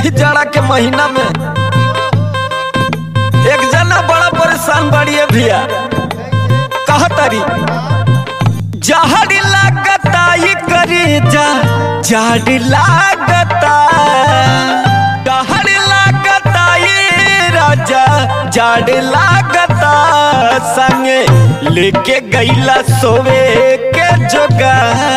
यही जाड़ा के महीना में एक जना बड़ा परेशान बाड़ी है भैया कहा तारी जहर लागता ये करे जा जाड़ लागता जहर लागता ये राजा जाड़ लागता संगे लेके गईला सोवे के जोगा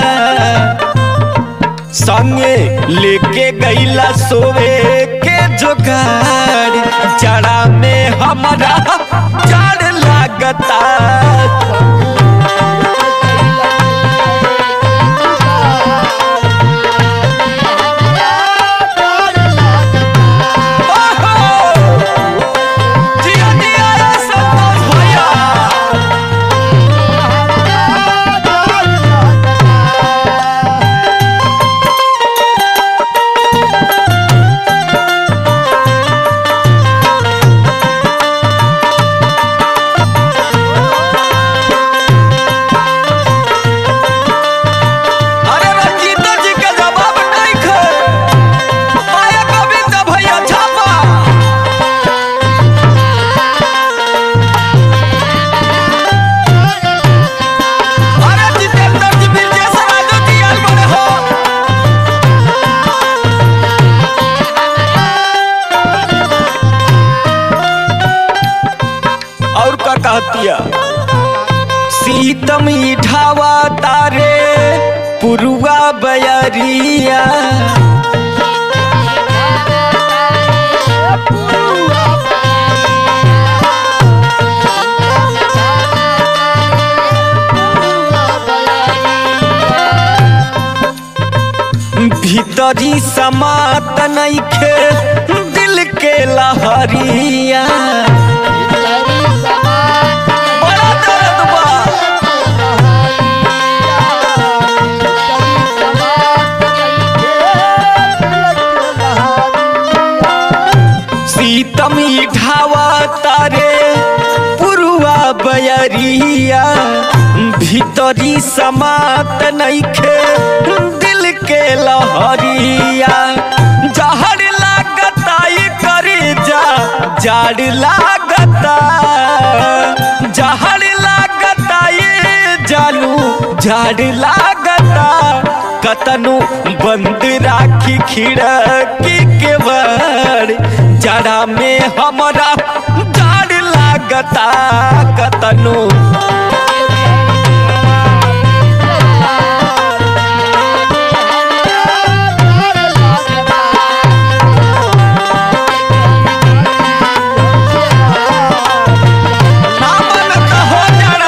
संगे लेके गईला सोवे के जोगाड़ जड़ा में हमारा जाड़ लागता ओहो! जिया जिया रे संतोष भैया अरे रंजीता जी के जवाब नहीं खे माया गोविंद भैया छापा अरे जितेंद्र जी विजय राजू जी आल बड़े हो और का कहतिया सीतम ढावा तारे पुरुआ बयरिया भीतरी समात नइखे दिल के लहरिया बड़ा दर्द बा सीतम ढावा तारे पुरुआ बयरिया भीतरी समात नइखे दिल के लहरिया जहर लागता ये करे जा जाड़ लागता जहर लागता ये जालू जाड़ लागता कतनु बंद राखी खिड़की के बड़ जड़ा में हमरा जाड़ लागता कतनु ना बनत हो जाड़ा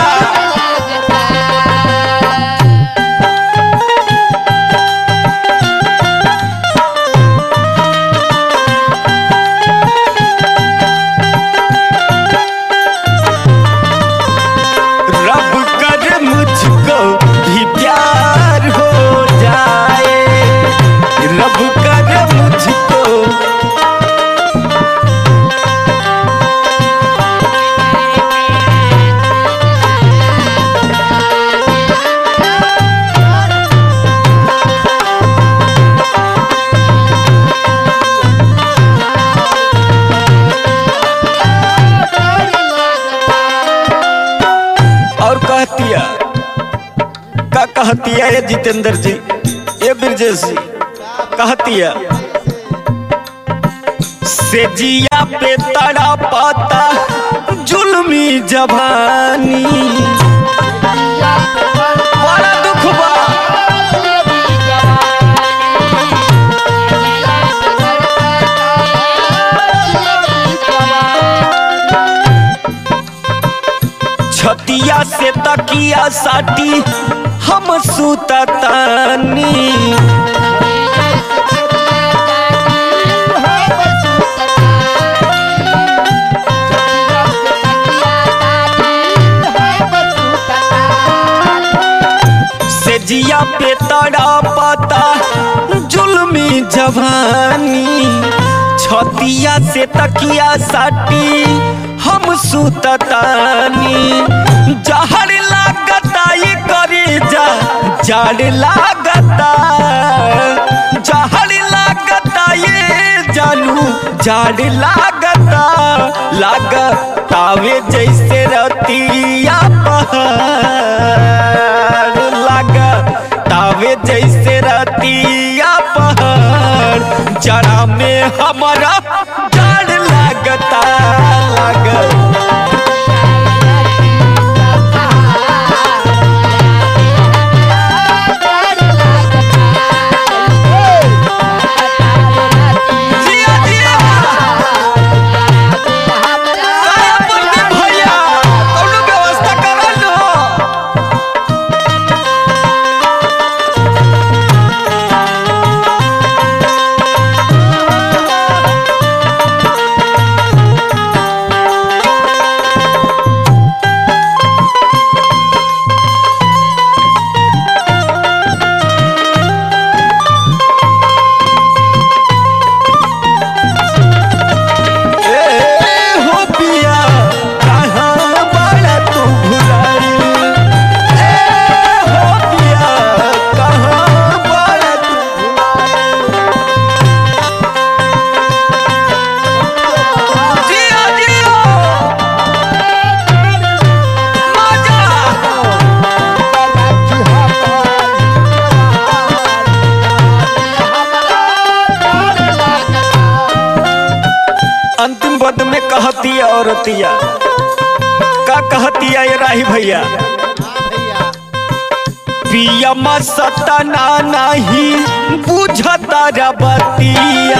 रब कर मुझको भी प्यार हो जाए रब कर मुझको और कहतिया का कहतिया ये जितेंद्र जी ये ब्रजेश जी कहतिया से जिया पे तड़ा पाता जुल्मी जवानी बड़ा दुख बा छतिया से तकिया साटी हम सुततानी से जिया पे तड़ा पता जुल्मी जवानी छतिया से तकिया साटी हम सुततानी जहर लागता ये करे जा जाड़ लागता जहर लागता ये जानू झाड़ लागता लागतावे जैसे रतिया पहाड़ लागतावे जैसे रतिया पहाड़ जड़ा में हमारा झाड़ लागता लागता जिया जिया काय बोलते भैया कौनो व्यवस्था करा लो ए हो पिया कहाँ बड़ा तू भुलाई ए हो पिया कहाँ बड़ा तू जिया जिया मजा अंतिम पद में कहती औरतिया का कहतिया ये राही भैया पिया सतना नहीं बुझता रबतिया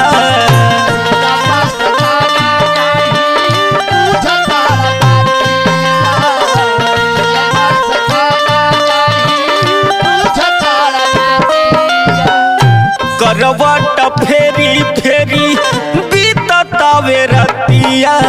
करवट फेरी फेरी बीततावे रतिया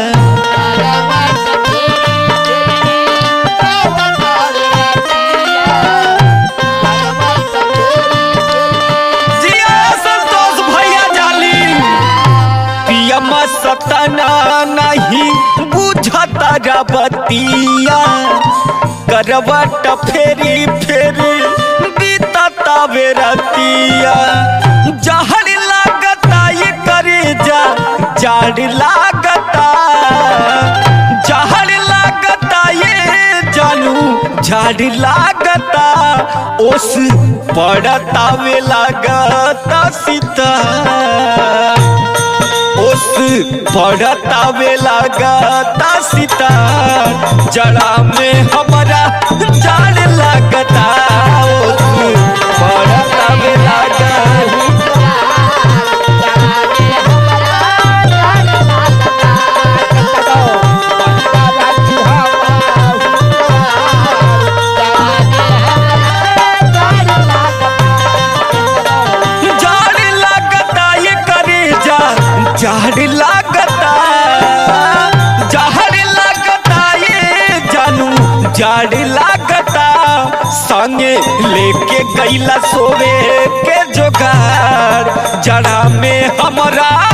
जिया संतोष भैया जाली पियम सतना नहीं बुझता रबतिया करवट फेरी फेरी बीततावे रतिया जहर लागता ये करे जा जाड़ लागता जहर लागता ये जानू झाड़ लागता ओस पड़तावे लागता सीता ओस पड़तावे लागता सीता जड़ा में हमारा जाड़ लागता ओस पड़तावे लागता झाड़ लागता ये करे जा झाड़ लागता झाड़ लागता ये जानू झाड़ लागता संगे लेके गईला सोवे के जोगार जड़ा में हमारा